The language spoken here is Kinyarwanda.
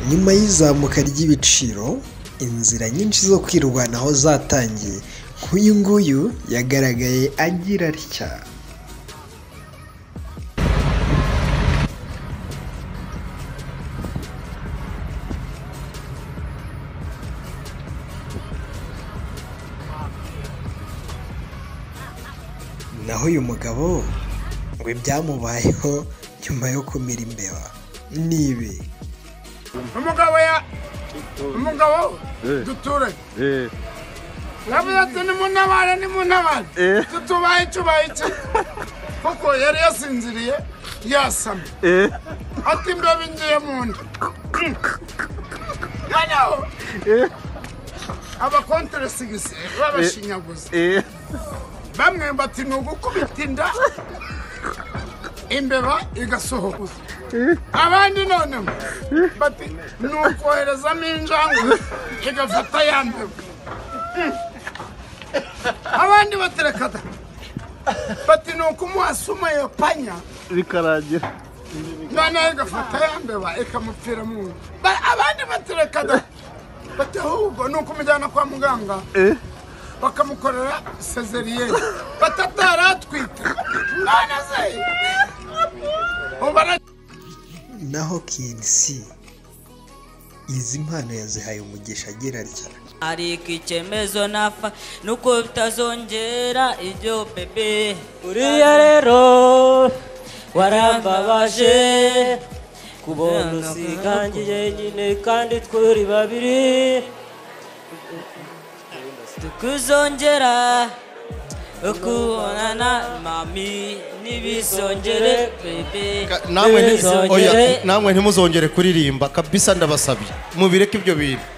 Nyuma y'izamuka ry'ibiciro inzira nyinshi zo kwirwanaho zatangiye nk'uyu nguyu yagaragaye agira atya naho uyu mugabo ngo ibyamubayeho nyuma yo kumira imbeba ni ibi umugabo ya umugabo duturanye navuze ati nimunabare nimunabare tutubaye tubaye iki kuko yari yasinziriye yasamye ati imbeba ingiye mu nda noneho abakonteresigisi babashinyaguza bamwe bati ni ugukubita inda imbeba igasohoka abandi noneho bati ni ukoherezamo injangwe igafata ya mbeba abandi batereka da bati ni ukumuhasuma iyo panya bikarangira noneho igafata ya mbeba ikamupfira mu nda Ba- abandi batereka da bati ahubwo ni ukumujyana kwa muganga bakamukorera sezeriyeri batataratwite none se ubara naho kinsi izi mpano yazihaye umugisha agira atya ariko icyemezo nafa nuko bitazongera ibyo bebe uriya rero warambabaje kubona usigangiye nyine kandi twuri babiri tukuzongera ukubonana mami ntibizongere bebe namwe nti- Bizongere. oya, namwe ntimuzongere kuririmba kabisa ndabasabye mubireke ibyo bintu